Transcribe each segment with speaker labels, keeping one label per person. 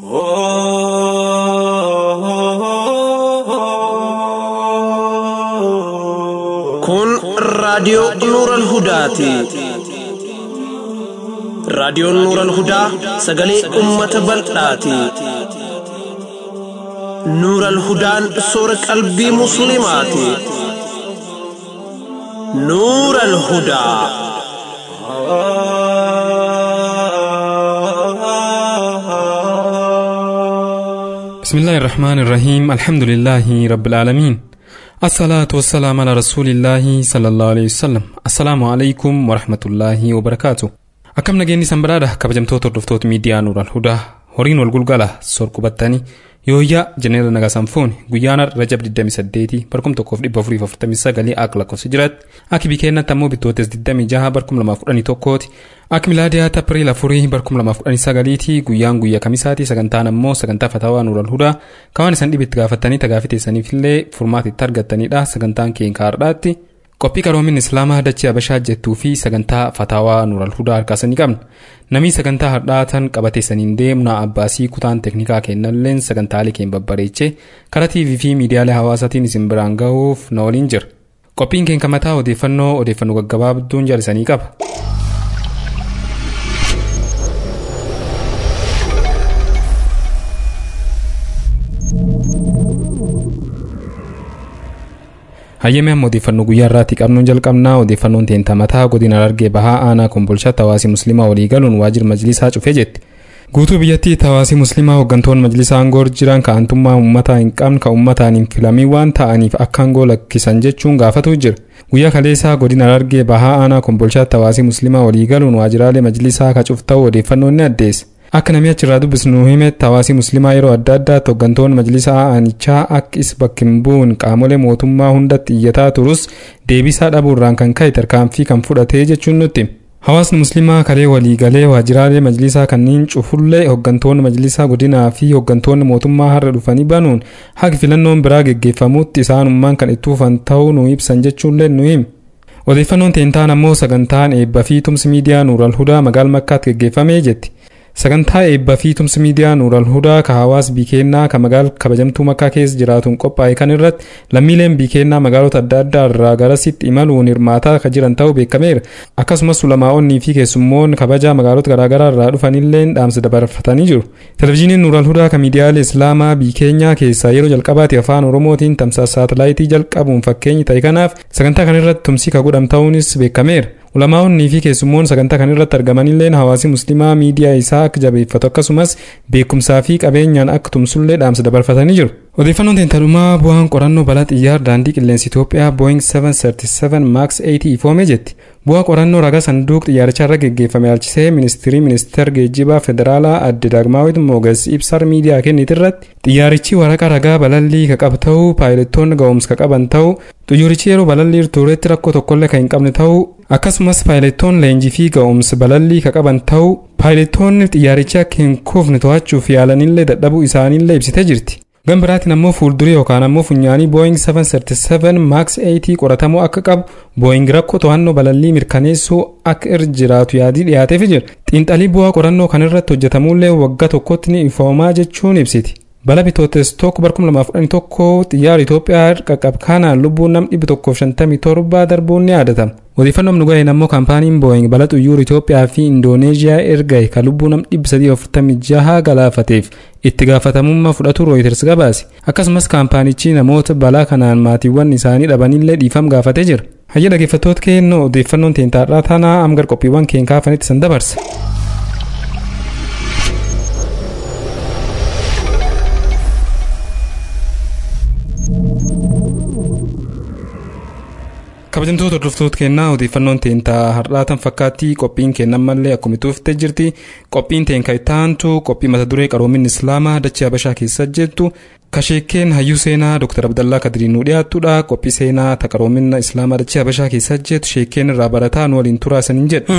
Speaker 1: Kun raadiyoo Nuural Hudaati. Raadiyoon Nuural Hudaa sagalee uummata bal'aati. Nuural Hudaan soora qalbii Musliimaati. Nuural Hudaa.
Speaker 2: بسم الله الرحمن الرحيم الحمد لله رب العالمين الصلاة والسلام على رسول الله صلى الله عليه وسلم السلام عليكم ورحمة الله وبركاته akkam nageenyi sanbadaadha kabajamtoota hordoftoota miidiyaa nuural hudaa horiin wal gulgala sor qubattanii yooyyaa jeneera nagasan fuuni guyyaana rajab 28 barkum 1449 akka lakkoofsa jiraatti akki bikeennatti ammoo bittootes 26 barkum 2011 ti akka milaadiyaatti apriil 4 barkum 2019 ti guyyaan guyyaa kamisaati sagantaan ammoo sagantaa fataawaa nuural hudaa kawaan isan dhibitti gaafattanii tagaafiteessaniifillee furmaatitti argattanidha sagantaan keenya har'aatti qophii qaroomin islaamaa dachee abashaa jettuu fi sagantaa fataawaa nuural hudaa harkaasanii qabna namni sagantaa hardhaatan qabateessaniin deemna abbaasii kutaan teeknikaa kennalleen sagantaalee keenya babbareechee karaa tv fi miidiyaalee hawaasaatiin isin biraan gahuuf na waliin jira qophiin keenya mataa odeeffannoo odeeffannoo gaggabaabduun jaalisanii qaba. hayyame amma odeeffannoo guyyaa irraatti qabnuun jalqabnaa odeeffannoon teenta mataa godina harargee bahaa aanaa kombolchaatti hawaasii musliimaa walii galuun waajjira majlisaa cufee jetti guutuu biyyattii hawaasii musliimaa hooggantoonni majlisaa aangoo jiran ka'antummaa uummataa hin qabne ka uummataan hin filamin waan ta'aniif akka aangoo lakkisan jechuun gaafatu jira guyyaa kaleessaa godina harargee bahaa aanaa kombolchaatti hawaasii musliimaa walii galuun waajjiraalee majlisaa ka cufuu ta'uu odeeffannoon ni addeessa akka namni achirraa dubbisnu himetti hawaasii musliimaa yeroo adda addaatti hooggantoonni majlisa aanichaa akka is bakka hin bu'uun qaamolee mootummaa hundatti iyyataa turus deebisaa dhabuurraan kan ka'e tarkaanfii kan fudhatee jechuun nutti. Hawaasni musliimaa kalee waliigalee waajjiraalee majlisaa kanneen cufullee hooggantoonni majlisaa godinaa fi hooggantoonni mootummaa har'a dhufanii banuun haqa filannoon biraa geggeeffamutti isaanummaan kan itti fufan ta'uu nu ibsan jechuullee nu hime. Odeeffannoon teentaan ammoo sagantaan eebba fi tumsi miidiyaa Nuural Hudaa magaala Makkaatti geggeeffamee jetti. sagantaa eebbaa fi tumsi miidiyaa nuural hudaa ka hawaas biikeennaa ka magaal kabajamtuu makkaa keessa jiraatuun qophaa'e kan irratti lammiileen biikeennaa magaalota adda addaa irraa garasitti imaluun hirmaataa ka jiran ta'uu beekameera akkasumas ulamaa'onnii fi keessummoonni kabajaa magaalota garaagaraa irraa dhufanilleen dhaamsa dabarfatanii jiru televizyiiniin nuural hudaa ka miidiyaalee islaamaa biikeenyaa keessaa yeroo jalqabaati afaan oromootiin tamsaasa saatalaayitii jalqabuun fakkeenyi ta'e kanaaf sagantaa kan irratti tumsi ka godham ta'uunis beekameera ulamaa'onnii fi keessummoonni sagantaa kan irratti argamanilleen hawaasii musliimaa miidiyaa isaa akka jabeeffatu akkasumas beekumsaa fi qabeenyaan akka tumsullee dhaamsa dabarfatanii jiru. odeeffannoon teentalumaa bu'aan qorannoo balaa xiyyaara daandii qilleensa Itoophiyaa Boeing 737 Max 80 ifoome jetti. Bu'aa qorannoo ragaa sanduuq xiyyaarichaa irra geggeeffame ilaalchisee ministirii ministeera geejjibaa federaalaa adde daagmaawit mooges ibsar miidiyaa kennite irratti xiyyaarichi waraqaa ragaa balallii ka qabu ta'uu paayilottoonni ga'umsa ka qaban ta'uu xiyyaarichi yeroo balallii turetti rakkoo tokkollee kan hin qabne ta'uu akkasumas paayilottoonni leenjii fi ga'umsa balallii ka qaban ta'uu paayilottoonni xiyyaaricha akka hin kufne to'achuuf yaalanillee dadhabuu isaaniillee ibsitee jirti. gan biraatiin ammoo fuuldurii yookaan ammoo funyaanii booying 737 max 80 qoratamoo akka qabu booying rakkoo to'annoo balallii mirkaneessuu akka irra jiraatu yaadii dhiyaateef jira xiinxalii bu'aa qorannoo kan irratti hojjetamuullee waggaa tokkotti ni ifoomaa jechuun ibsiti. bala bitootes tokko barkum lamaaf kudhanii tokko xiyyaara Itoophiyaa qaqqab kanaan lubbuun nam dhibbi tokkoof shantamii torba darbuun ni yaadatama. Odeeffannoon nu ga'een ammoo kaampaaniin Booying bala xuyyoora Itoophiyaa fi Indooneeziyaa ergae kan lubbuu nam dhibbi sadii afurtamii jaha galaafateef itti gaafatamummaa fudhatu Rooyiters gabaase. Akkasumas kaampaanichi namoota balaa kanaan maatiiwwan isaanii dhabanillee dhiifam gaafatee jira. Hayya dhaggeeffattoota keenya odeeffannoon teentaadhaa tanaa amgar qophiiwwan keenya kaafanitti san dabarsa. kabajamtoota hordoftoota kennaa odeeffannoon teentaa har'aatan fakkaatti qophiin kennan mallee akkuma tuuftee jirti qophiin teen kan ittaantu qophii mata duree qaroomin islaamaa dachee habashaa keessa jettu kasheekeen hayyuu seenaa dr abdallaa kadirii nu dhiyaattudha qophii seenaa ta qaroomina islaamaa dachee habashaa keessa jettu sheekeen irraa barataa nu waliin turaasaniin jedha.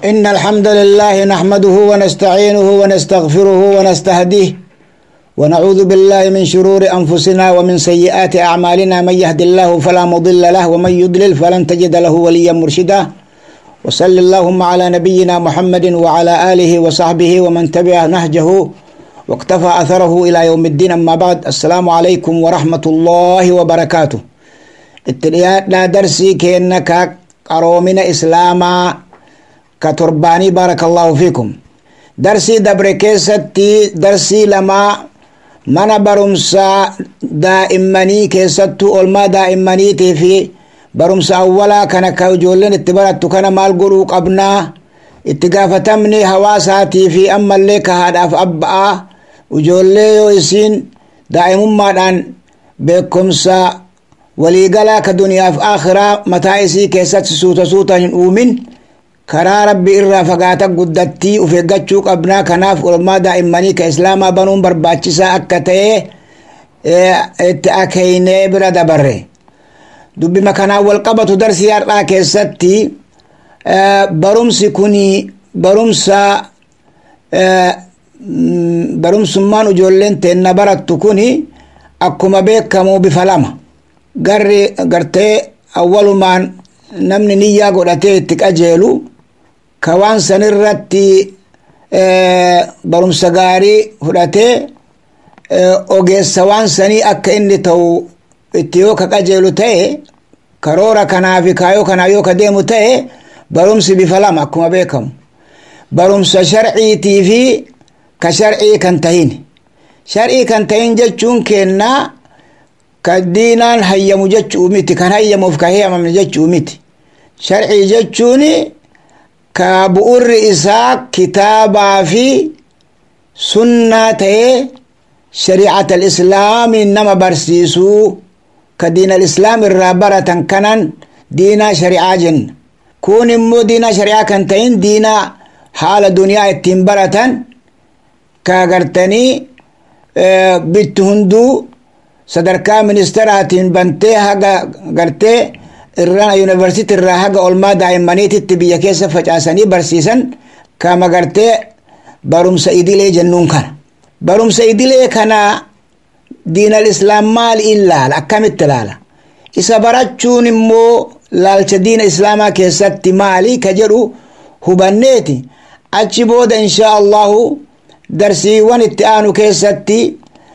Speaker 3: إن الحمد لله نحمده ونستعينه ونستغفره ونستهديه ونعوذ بالله من شرور أنفسنا ومن سيئات أعمالنا من يهد الله فلا مضل له ومن يضلل فلن تجد له وليا مرشدا وصل اللهم على نبينا محمد وعلى آله وصحبه ومن تبع نهجه واقتفى أثره إلى يوم الدين أما بعد السلام عليكم ورحمة الله وبركاته اتليات لا درسي كأنك قرومنا إسلاما كترباني بارك الله فيكم درسي دبر كيستي درسي لما mana barumsaa daa'immanii keessattuu olmaa daa'immaniitii fi barumsa awwalaa kana ka ijoolleen itti barattu kana maal godhuu qabnaa itti gaafatamni hawaasaatii fi ammallee ka haadhaaf abba'aa ijoollee yoo isiin daa'imummaadhaan beekumsa waliigalaa ka duniyaaf akhiraa mataa isii keessatti suuta suuta hin uumin karaa rabbi irraa fagaata guddattii uf eeggachuu qabnaa kanaaf olmaa daa'immanii ka islaamaa banuun barbaachisaa akka ta'e itti akeeynee bira dabarre dubbima kanaan wal qabatu darsii har'aa keessatti barumsi kun barumsa barumsummaan ijoolleen teenna barattu kun akkuma beekamu bifa lama garri gartee awwalumaan namni niyyaa godhatee itti qajeelu ka waan san irratti barumsa gaarii fudhatee ogeessa waan sanii akka inni ta'u itti yoo ka qajeelu ta'e karoora kanaa fi kaayoo kanaa yoo ka deemu ta'e barumsi bifa lama akkuma beekamu barumsa sharciitii fi ka sharcii kan tahin sharcii kan tahin jechuun kennaa ka diinaan hayyamu jechuu miti kan hayyamuuf ka heeyamamne jechuu miti sharcii jechuun ka bu'urri isaa kitaabaa fi sunnaa ta'ee shari'at alislaamii nama barsiisuu ka diin alislaam irraa baratan kanan diinaa shari'aa jenna kun immoo diinaa shari'aa kan ta'in diinaa haala duniyaa ittiin baratan ka gartanii bitti hunduu sadarkaa ministeraatiin bantee haga gartee irraa yuunivarsiitii irraa haga olmaa daa'immaniititti biyya keessa facaasanii barsiisan kama gartee barumsa idilee jennuun kana barumsa idilee kana diinal islaam maali ilaala akkamitti ilaala isa barachuun immoo laalcha diina islaamaa keessatti maali ka jedhu hubanneeti achi booda inshaa allahu darsiiwwan itti aanu keessatti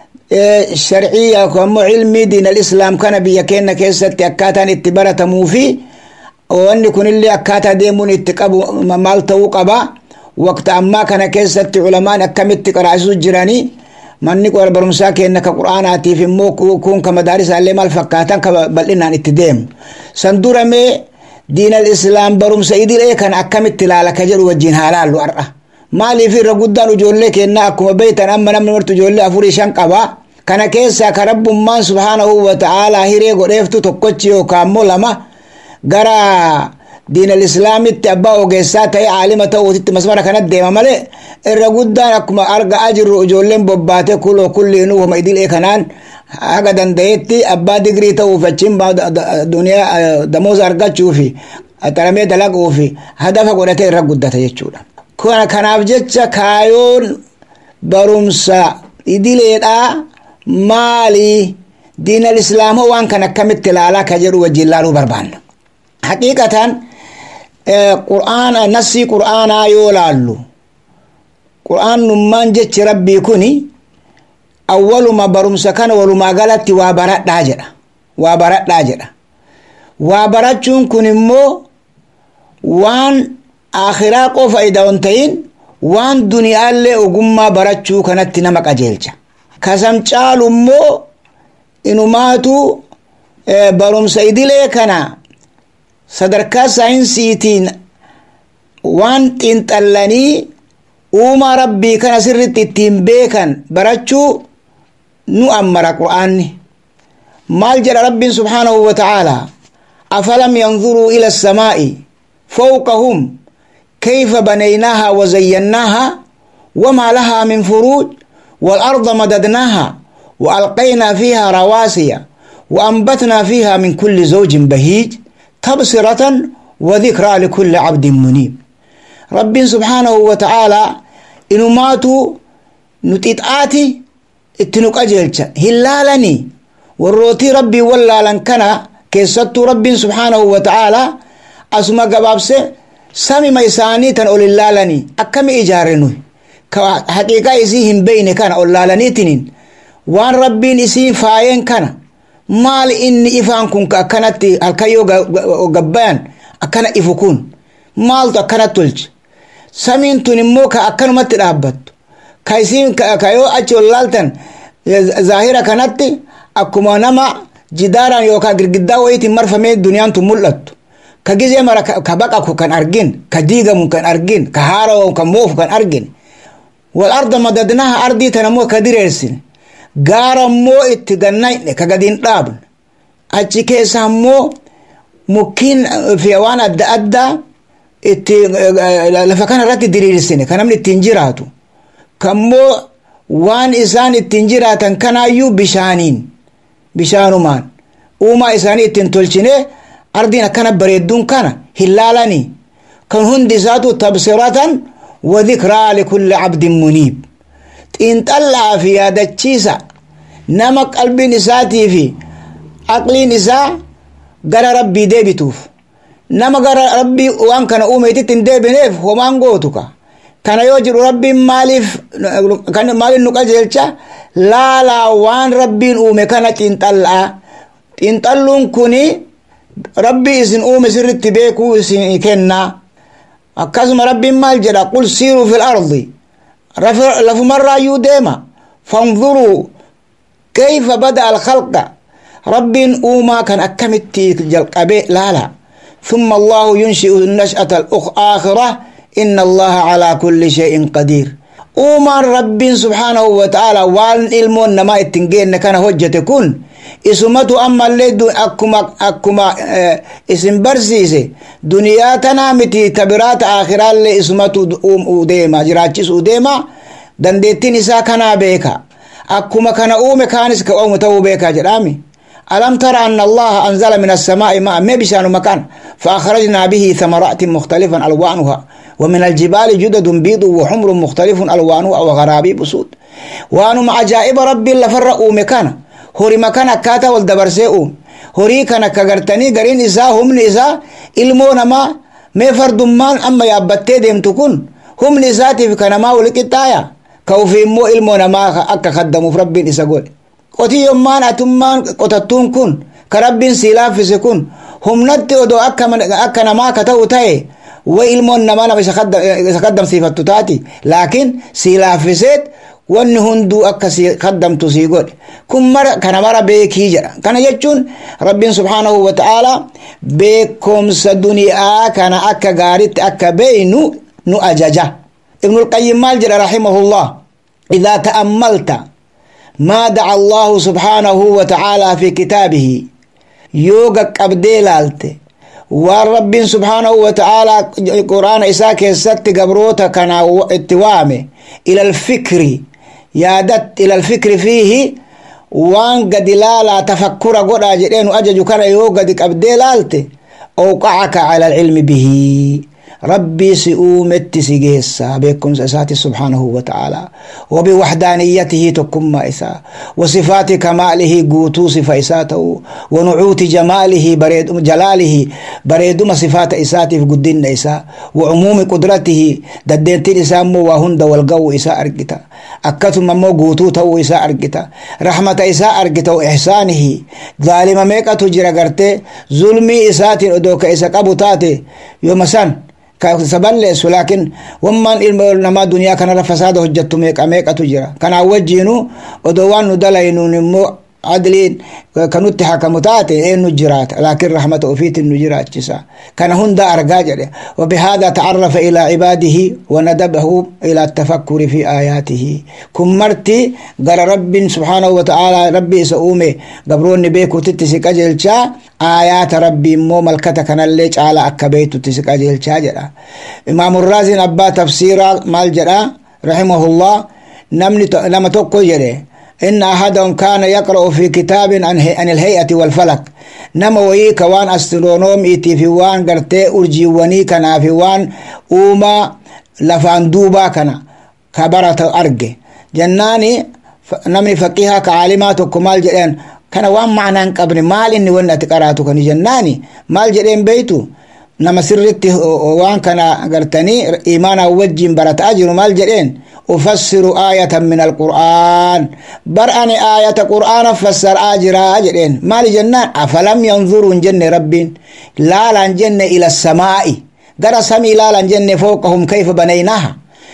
Speaker 3: sharcii ammoo cilmii diin alislaam kana biyya keenya keessatti akkaataan itti baratamuu fi wanni kunillee akkaataa deemuun itti qabu maal ta'uu qaba waqta ammaa kana keessatti culamaan akkamitti qaraasisu jiranii manni barumsaa keenya ka qur'aanaatiif immoo kun ka madaarisaallee maal fakkaatan ka bal'inaan itti deemu san duramee diin alislaam barumsa idilee kana akkamitti ilaala ka jedhu wajjin haa laallu har'a maaliif irra guddaan ijoollee kennaa akkuma beeytan amma namni martu ijoollee afurii shan qaba kana keessaa ka rabbummaan subhaanahu wa ta'aalaa hiree godheeftu tokkochi yookaan immoo lama gara diin alislaamitti abbaa ogeessaa ta'e aalima ta'uutitti masmara kanatti deema malee irra guddaan akkuma argaa jirru ijoolleen bobbaate kuloo kulliinuu homa idilee kanaan haga danda'etti abbaa digrii ta'uuf achiin duniyaa damooza argachuufi xaramee dalaguufi hadafa godhatee irra guddata jechuudha. kanaaf jecha kaayoon barumsa idileedha maali diinal islaamoo waan kan akkamitti ilaalaa ka jedhu wajjin laaluu barbaanna haqiiqatan qur'aana nassii qur'aanaa yoo laallu qur'aannummaan jechi rabbii kuni awwaluma barumsa kana walumaa galatti waa baradhaa jedha waa baradhaa jedha waa barachuun kun immoo waan akhiraa qofa ida'on ta'in waan duniyaallee ogummaa barachuu kanatti nama qajeelcha kasam caalu immoo inumaatu barumsa idilee kana sadarkaa saayinsiitiin waan xiinxallanii uumaa rabbii kana sirritti ittiin beekan barachuu nu ammara qur'aanni maal jedha rabbiin subhaanahu wa ta'aalaa afalam yanzuruu ila assamaa'i fawqahum كيف بنيناها وزيناها وما لها من فروج والأرض مددناها وألقينا فيها رواسي وأنبتنا فيها من كل زوج بهيج تبصرة وذكرى لكل عبد منيب rabbiin subhaanahu wa ta'aalaa inumaatu nu xixaati itti nu qajeelcha hin laalanii warrootii rabbii wallaalan kana keessattuu rabbiin subhaanahu wa ta'aalaa asuma gabaabse samima isaanii tan ol hin laalanii akkami ijaare nuyi ka haqiiqaa isii hin beyne kana ol laalaniitiniin waan rabbiin isii faayeen kana maal inni ifaan kun ka akkanatti halkayyoo gabbayan akkana ifu kun maaltu akkana tolche samiin tun immoo ka akkanumatti dhaabbattu ka isiin ka yoo achi ol laaltan zaahira kanatti akkuma nama jidaaraan yookaan girgiddaa wayiitiin marfamee duniyaan tun mul'attu ka gizee mara ka baqaqu kan argin ka diigamu kan argin ka haarawu kan moofu kan argin wal arda madadnaha ardii tana immoo ka direersine gaara immoo itti gannayne ka gadiin dhaabne achi keessa immoo mukkiin fi waan adda addaa itti lafa kana irratti diriirsine ka namni ittiin jiraatu kammoo waan isaan ittiin jiraatan kanaayyuu bishaaniin bishaanumaan uumaa isaanii ittiin tolchine ardiin akkana bareedduun kana hin laalanii kan hundi isaatu tabsiratan wa dhikraa likulli cabdin muniib xiinxallaa fi yaadachiisa nama qalbiin isaatii fi aqliin isaa gara rabbii deebituuf nama gara rabbii waan kana uumeetitti hin deebineef homaan gootu ka kana yoo jedhu rabbiin maaliif maaliif nu qajeelcha laalaa waan rabbiin uume kana xiinxallaa xiinxalluun kuni rabbii isin uume sirritti beekuu isin kennaa akkasuma rabbiin maal jedha qul siiruu fil ardi lafumarraayyuu deema fanzuruu kayfa bada alkhalqa rabbiin uumaa kan akkamitti jalqabe laala ثم الله ينشئ النشأة الآخرة إن الله على كل شيء قدير uumaan rabbiin subhaanahu wa ta'ala waan ilmoon namaa ittiin geenne kana hojjete kun isumatu ammallee akkuma akkuma isin barsiise duniyaa tanaa miti tabiraata aakhiraallee isumatu deema jiraachisuu deema dandeettiin isaa kanaa beeka akkuma kana uume kaanis ka uume ta'uu beeka jedhaami ألم ترى أن الله أنزل من السماء ماء ما بشان مكان فأخرجنا به ثمرات مختلفا ألوانها ومن الجبال جدد بيض وحمر مختلف ألوانها وغرابيب سود وأنم عجائب ربي لفرقوا مكان هوري مكان أكاتا والدبرسيئو هوري كان كغرتني غرين إسا هم نسا إلمون ما ما فردمان أما يابتي ديم تكون هم نساتي في كنما ولكتايا كوفي مو إلمون ما أكا خدموا في ربي إسا قول qotiyyommaan atummaan qotattuun kun ka rabbiin sii laaffise kun humnatti odoo akka namaa ka ta'u ta'e way ilmoon namaa nama isa kaddamsiifattu taati laakiin sii laaffiseet wanni hunduu akka sii kaddamtu sii godhe kun mara kana mara beekii jedha kana jechuun rabbiin subhaanahu wa ta'aalaa beekomsa duniyaa kana akka gaaritti akka beeynu nu ajaja ibnulqayyim maal jedha rahimahullah idaa ta'ammalta ما دعا الله سبحانه وتعالى في كتابه يوغا قبدي لالت والرب سبحانه وتعالى قرآن إساك الست قبروتا كان اتوامي إلى الفكر يادت إلى الفكر فيه وان قد لا لا تفكر قد أجرين أجج كان يوغا قبدي لالت أوقعك على العلم به ربي سئومت سيجيسا بكم سأساتي سبحانه وتعالى وبوحدانيته تكم إسا وصفات كماله قوتو صفة إساته ونعوت جماله بريد جلاله بريد صفات إساته في قدين إسا وعموم قدرته ددينتين إسا مو وهند والقو إسا أرقتا أكتم مو قوتو تو إسا أرقتا رحمة إسا أرقتا وإحسانه ظالم ميكا تجرى قرتي ظلمي إساتي أدوك إسا قبطاتي يوم سن saballeessu laakiin wammaan ilma namaa duniyaa kanarra fasaada hojjettu meeqa meeqatu jira kanaa wajjiinu odoo waan nu dalaynuun immoo adliin kanutti hakamu taate eenyu jiraata laakiin rahmata ofiitin nu jiraachisa kana hunda argaa jedhe وبهذا تعرف إلى عباده وندبه إلى التفكر في آياته كن مرتي قال رب سبحانه وتعالى ربي سؤومي قبروني بيكو تتسك أجلشا آيات ربي مو ملكتا كان الليج على أكبيت تتسك أجلشا جرا إمام الرازي أبا تفسير مال جرا رحمه الله نمني نما توقو جري إن أحدهم كان يقرأ في كتاب عن, عن الهيئة والفلك نما ويك وان أسترونومي في وان قرتي أرجي وني كان في وان أوما لفان دوبا كان كبرة أرجي جناني نمني فقيها كعالمات وكمال جدين كان وان معنى قبل مال إني وانا تقرأتو كان جناني مال جدين بيتو nama sirritti waan kana gartanii imaana wajjin barataa jiru maal jedheen ufassiru aayatan min alqur'aan bar ani aayata qur'aana fassaraa jiraa jedheen maali jennaan afalam yanzuruu hin jenne rabbiin laalaan jenne ila samaa'i gara samii laalaan jenne fooqahum kayfa banaynaha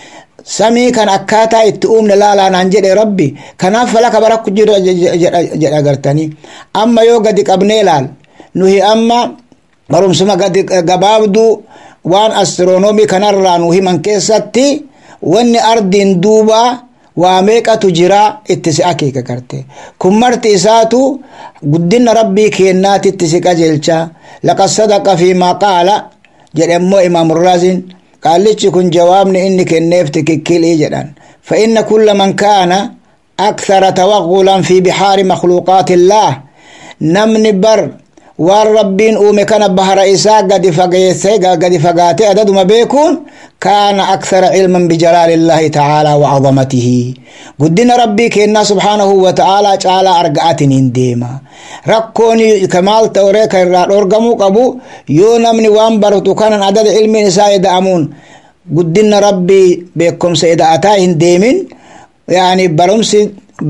Speaker 3: samii kan akkaataa itti uumne laalaanaan jedhe rabbi kanaaf falaka barakku jira jedha gartanii amma yoo gadi qabnee laal nuhi amma barumsuma gadi gabaabduu waan astiroonoomii kanarraa nu himan keessatti wanni ardiin duuba waa meeqatu jira itti si akeeka garte kun marti isaatu guddina rabbii kennaatitti si qajeelcha laqad sadaqa fiimaa qaala jedhemmoo imaamurrazin qaallichi kun jawaabni inni kenneef tikikkilii jedhan فإن كل من كان أكثر توغلا في بحار مخلوقات الله نمني بر waan rabbiin uume kana bahara isaa gadi fageesse gadi fagaate adaduma beekuun kaana akthara cilman bijalaalillahi tacaalaa wacadamatihi guddina rabbii kennaa subhaanahu wa ta'aalaa caalaa arga'atiniin deema rakkoon kamaal ta'ore ka irraa dhorgamuu qabu yoo namni waan baratu kanan adada ilmiin isaa eda'amuun guddina rabbii beekumsa eda'ataa hin deemin yani barumsi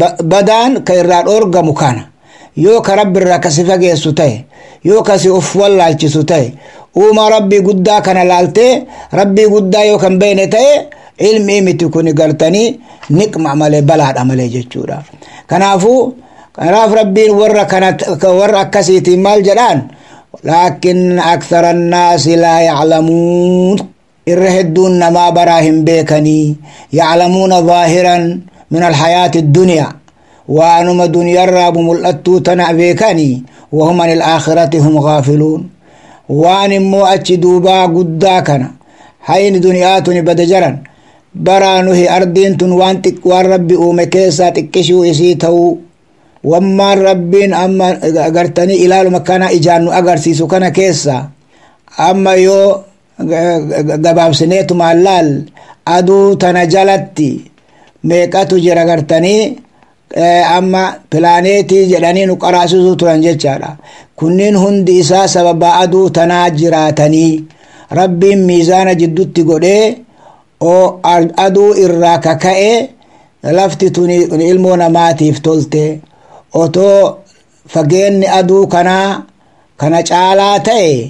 Speaker 3: badaan ka irraa dhorgamu kana yoo ka rabbi irraa kasi fageessu ta'e yoo kasi uf wallaalchisu ta'e uumaa rabbii guddaa kana laaltee rabbii guddaa yoo kan beene ta'e ilmi miti kun gartanii niqma malee balaadha malee jechuudha kanaafuu kanaaf rabbiin warra kana warra akkasiitiin maal jedhaan laakin akthara annaasi laa yaclamuun irra hedduun namaa baraa hin beekanii yaclamuuna zaahiran min alhayaati addunyaa waanuma duniyarraa mul'attuu tana beekanii wahum an ilaakhirati hum gaafiluun waan immoo achi duubaa guddaa kana hayni duniyaatuni bada jaran baraa nuhi ardiin tun waan waan rabbi uume keessaa xiqqishuu isii ta'uu wammaan rabbiin amma gartanii ilaaluma kana ijaan nu agarsiisu kana keessa amma yoo gabaabsineetumaan laal aduu tana jalatti meeqatu jira gartanii amma pilaaneetii jedhanii nu qaraasisu turan jechaadha kunniin hundi isaa sababa aduu tanaa jiraatanii rabbiin miizaana jiddutti godhee oo aduu irraa kaka'e lafti tuni ilmoo namaatiif tolte otoo fageenni aduu kanaa kana caalaa ta'e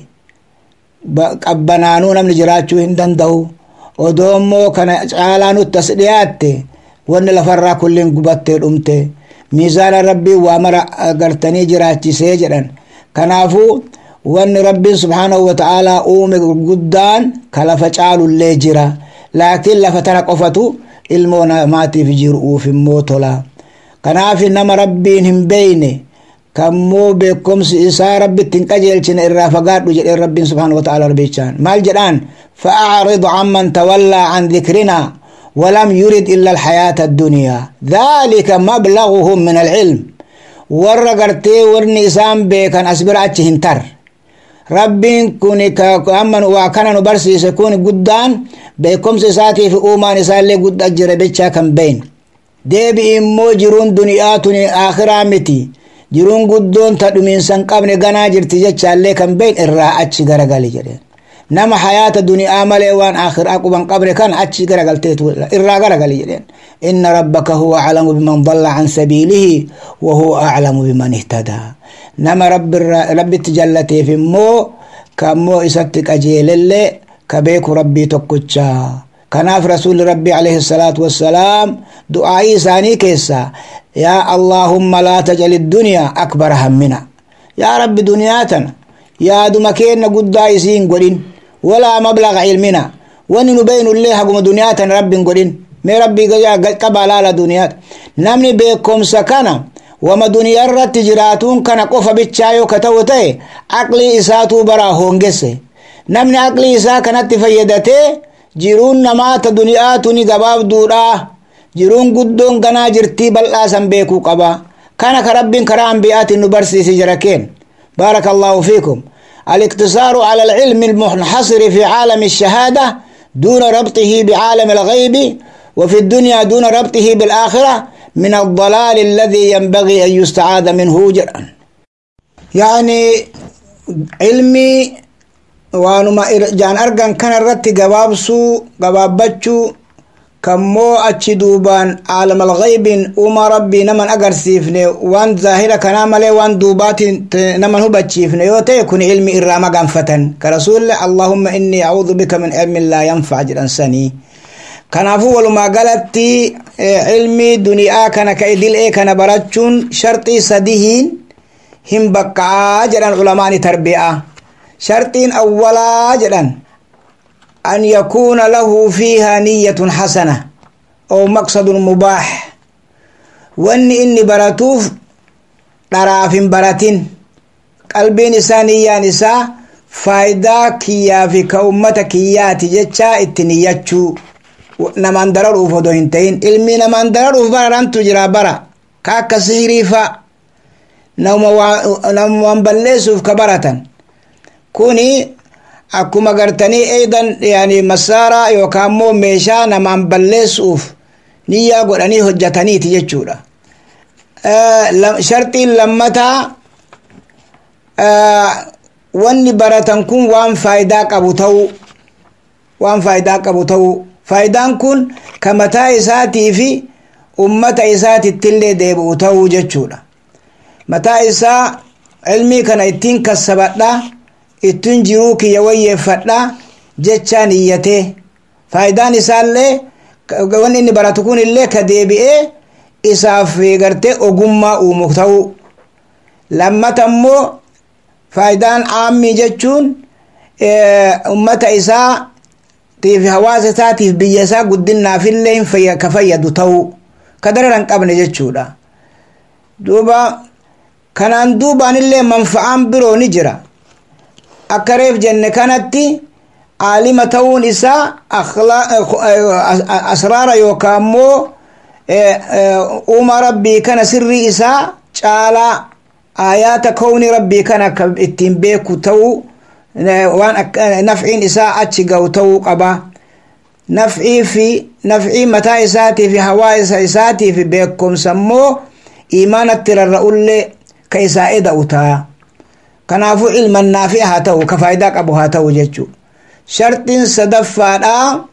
Speaker 3: qabbanaanuu namni jiraachuu hin danda'u odoo immoo kana caalaa nutti as dhiyaatte wanni lafarraa kulliin gubattee dhumte miizaana rabbiin waa mara gartanii jiraachisee jedhan kanaafuu wanni rabbiin subhaanahu wata'aalaa uume guddaan ka lafa caalullee jira laakiin lafa tana qofatu ilmoo namaatiif jiruuf immoo tola kanaaf nama rabbiin hin beeyne kammoo beekumsi isaa rabbitti hin qajeelchine irraa fagaadhu jedheen rabbiin subhaanahu wata'aalaa rabbichaan maal jedhaan fa'aaridu amman tawallaa an dhikrinaa ولم يرد إلا الحياة الدنيا ذلك مبلغهم من العلم warra gartee warni isaan beekan as bira achi hin tar rabbiin kun amma waa kana nu barsiise kun guddaan beekumsa isaatiif uumaan isaallee guddaa jira bechaa kan beyn deebi immoo jiruun duniyaa tuni akhiraa miti jiruun guddoon ta dhumiinsan qabne ganaa jirti jechaallee kan beyn irraa achi garagali jedheen nama hayaata duniyaa malee waan akhiraa quban qabre kan achi garagalteetu irraa garagali jedheen inna rabbaka huwa aclamu biman dalla can sabiilihi wa huwa aclamu biman ihtadaa nama rabbitti jallateef immoo kammoo isatti qajeelelle ka beeku rabbii tokkocha kanaaf rasuli rabbii alayhi salaatu wassalaam du'aa'ii isaanii keessa yaa allaahumma laa tajal iddunyaa akbara hammina yaa rabbi duniyaa tana yaaduma keenna guddaa isiin godhin walaa mablaga ilmina wani nu beynullee haguma duniyaa tan rabbin godhin mee rabbii qaba laala duniyaata namni beekomsa kana wama duniyaa irratti jiraatuun kana qofa bichaa yoo ka ta'u ta'e aqlii isaatuu baraa hoongesse namni aqlii isaa kanatti fayyadatee jiruun namaata duniyaa tuni gabaabduudha jiruun guddoon ganaa jirtii bal'aa san beekuu qaba kana ka rabbiin karaa anbiyaatiin nu barsiise jira keen بارك الله فيكم الاقتصار على العلم المنحصر في عالم الشهادة دون ربطه بعالم الغيب وفي الدنيا دون ربطه بالآخرة من الضلال الذي ينبغي أن يستعاذ منه جرا يعني علمي وانما جان أرغن كان الرتي قبابسو قبابتشو kammoo achi duubaan aalama alghaybin uma rabbii naman agarsiifne waan zaahira kanaa malee waan duubaatiin naman hubachiifne yoo ta'e kun ilmi irraa maganfatan ka rasuulle allahumma innii acuudu bika min cilmin laa yanfac jedhan sanii kanaafuu walumaa galatti ilmi duniyaa kana ka idil'ee kana barachuun sharxii sadihiin hin baqqa'aa jedhan ulamaani tarbi'a sharxiin awwalaa jedhan أن يكون له فيها نية حسنة أو مقصد مباح وأن إني براتوف طراف براتين قلبي نسانيا نساء فايدا كيا في كأمة كيات جتشا اتنياتشو نمان درر أوفدو هنتين علمي نمان درر أوفبرا تجرى برا كاكا سهريفا نوم بلسوف كبرة كوني akkuma gartanii eedan yani masaaraa yookaan immoo meeshaa namaan balleessuuf niyyaa godhanii hojjataniiti jechuudha sharxiin lammataa wanni baratan kun waan faayidaa qabu ta'uu waan faayidaa qabu ta'uu faayidaan kun ka mataa isaatii fi ummata isaatittillee deebi'u ta'uu jechuudha mataa isaa ilmii kana ittiin kassabadhaa ittiin jiruu kiyya wayyeeffadha jechaan iyyatee faayidaan isaallee wanni inni baratu kun illee ka deebi'ee isaaf gartee ogummaa uumu ta'uu lammata immoo faayidaan aammii jechuun ummata isaa tiif hawaasa isaatiif biyya isaa guddinaafillee ka fayyadu ta'uu ka dararan qabne jechuudha duuba kanaan duubaanillee manfa'aan biroo ni jira akka reef jenne kanatti aalima ta'uun isaa asraara yookaan immoo uuma rabbii kana sirrii isaa caalaa aayaata kawni rabbii kana akka ittiin beeku ta'uu waan nafciin isaa achi ga'u ta'uu qaba nafcii fi nafcii mataa isaatii fi hawaasa isaatii fi beekumsa immoo iimaanatti rarra'ullee ka isaa eda'u ta'a kanaafuu ilman naafi haa ta'u ka faayidaa qabu haa ta'u jechuu sharxiin sadaffaadhaa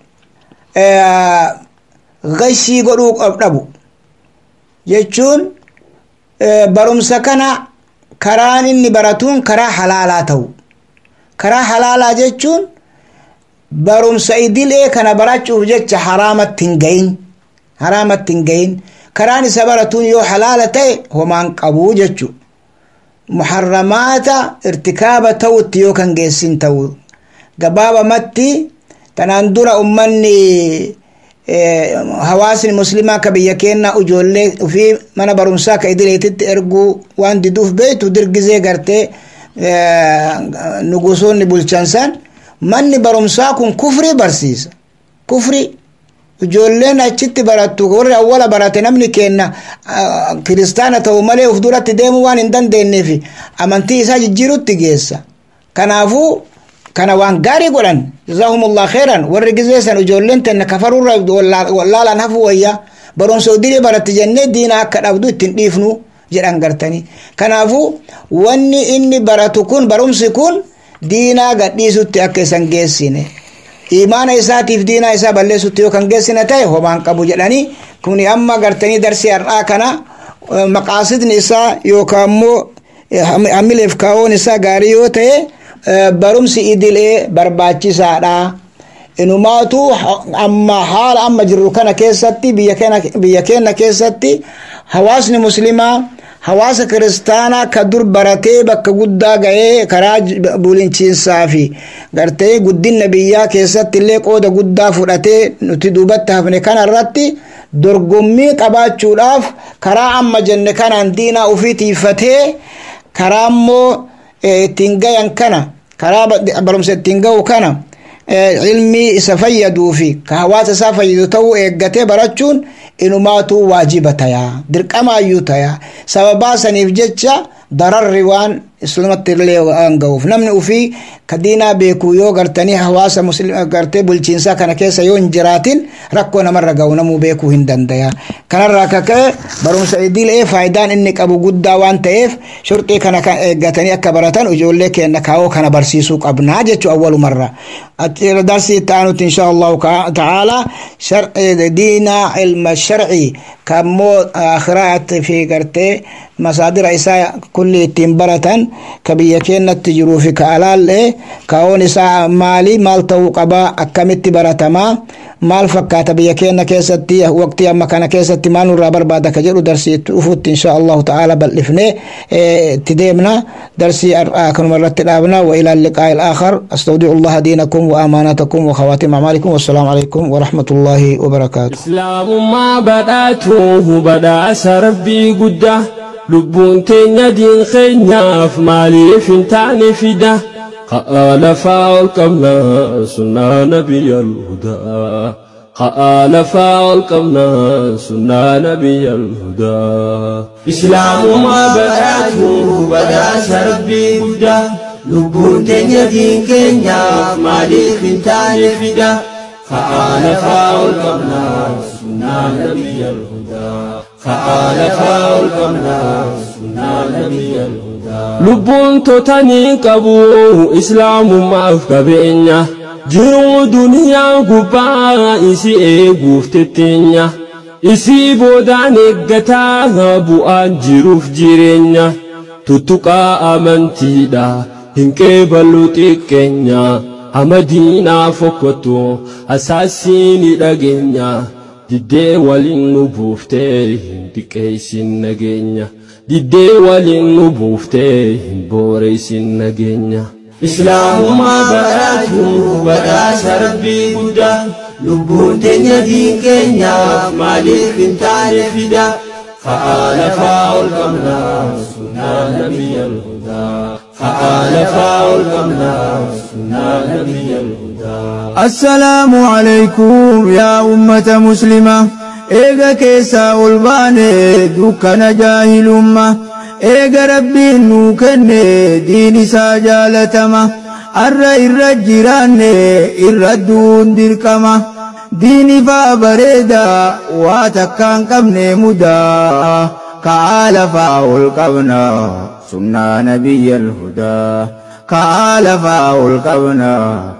Speaker 3: gashii godhuu dhabu jechuun barumsa kana karaan inni baratuun karaa halaalaa ta'u karaa halaalaa jechuun barumsa idilee kana barachuuf jecha haraamatti hin gayin haraamatti hin gayin karaan isa baratuun yoo halaala ta'e homaan qabuu jechuu muharramaata irtikaaba ta'utti yoo kan geessin ta'u gabaabamatti tanaan dura ummanni hawaasni muslimaa ka biyya keenna ijoollee ufii mana barumsaa ka idileetitti erguu waan diduuf beeytu dirgizee gartee nugusoonni bulchansan manni barumsaa kun kufrii barsiisa kufrii ijoolleen achitti barattu warri awwala barate namni keenna kiristaana ta'u malee uf duratti deemuu waan hin dandeenyeef amantii isaa jijjiirutti geessa kanaafuu kana waan gaarii godhan jazaahumullah khairan warri gizeessan ijoolleen tenna kafarurra wallaalaan hafu wayya barumsa idilee baratti jennee diina akka dhabdu ittiin dhiifnu jedhan gartanii kanaafuu wanni inni baratu kun barumsi kun diinaa gadhiisutti akka isan geessine imaana isaatiif diinaa isaa balleessutti yoo kan geessine ta'e homaan qabu jedhanii kuni amma gartanii darsii har'aa kana maqaasidni isaa yookaan immoo hamileef kaa'oon isaa gaarii yoo ta'e barumsi idilee barbaachisaadha inumaatu amma haala amma jirru kana keessatti biyya keenya keessatti hawaasni muslimaa hawaasa kiristaanaa ka dur baratee bakka guddaa ga'ee karaa bulchiinsaa fi gartee guddina biyyaa keessatti illee qooda guddaa fudhatee nuti duubatti hafne kana irratti dorgommii qabaachuudhaaf karaa amma jenne kanaan diinaa ofii tiifatee karaa immoo ittiin gayan kana karaa barumsa ittiin ga'u kana ilmii isa fayyaduu fi ka hawaasa isaa fayyadu ta'uu eeggatee barachuun inumaatu waajiba tayaa dirqamaayyuu tayaa sababaa saniif jecha dararri waan islamatti illee waan ga'uuf namni ufii ka diinaa beeku yoo gartanii hawaasa gartee bulchiinsaa kana keessa yoo hin jiraatin rakkoo namarra ga'u namuu beekuu hin dandaya kanarraa ka ka'e barumsa idilee faayidaan inni qabu guddaa waan ta'eef shurxii kana kan eeggatanii akka baratan ijoollee keenya kaawoo kana barsiisuu qabnaa jechuu awwalumarra darsii itti aanutti insha allahu ta'ala diina ilma sharcii kammoo akhiraatti fi gartee masaadira isaa kulli ittiin baratan ka biyya keenyatti jiruu fi ka alaallee kaa'oon isaa maali maal ta'uu qabaa akkamitti baratamaa maal fakkaata biyya keenya keessatti waqtii amma kana keessatti maal nurraa barbaada ka jedhu darsii itti dhufutti insha allahu ta'ala bal'ifnee itti deemna darsii har'aa kanuma irratti dhaabna wa ilaa liqaa ilaakhar astawdicu allaha diinakum wa amaanatakum wa khawaatim acmaalikum wassalaamu alaikum wa rahmatullaahi wa barakaatu
Speaker 4: islaamummaa badhaatu badhaasa rabbii guddaa lubbuun teenya diin keenyaaf maaliif hin taane fida lafaa ol qabna sunnaa nabiyya alhudaa lafaa ol qabna sunnaa nabiyya alhudaa islaamummaa badhaatu badhaasa rabbii guddaa lubbuun teenya diin keenyaaf maaliif hin taane fida lafaa ol qabna sunnaa nabiyya alhudaa fa'aalafaa ol qabnaa sunnaa nabiyya lubbuun totanii qabu islaamummaaf qabeenya jiruu duniyaa gubbaa isi eeguuf tetteenya isii boodaan eeggataa bu'aan jiruuf jireenya tuttuqaa amantiidha hin qeeballu xiqqeenya hamadiinaa fokkottu asaasiini dhageenya diddee waliin nu buuftee hin diqqeessin nageenya diddee waliin nu buuftee hin booreessin nageenya. islaamummaa badhaatu badhaasa rabbii guddaa lubbuun teenya diin keenyaaf maaliif hin taane fida fa'aalafaa ol qabnaa sunnaa nabiyya alhudaa fa'aalafaa ol qabnaa sunnaa nabiyya alhudaa
Speaker 5: السلام عليكم يا أمة مسلمة إيغا كيسا والباني دوكنا جاهل أمة إيغا ربي نوكن دين ساجالتما أرى إرى الجيران إرى الدون ديركما ديني فابريدا واتكان قبن مدا كعال فاول قبنا سنة نبي الهدى كعال فاول قبنا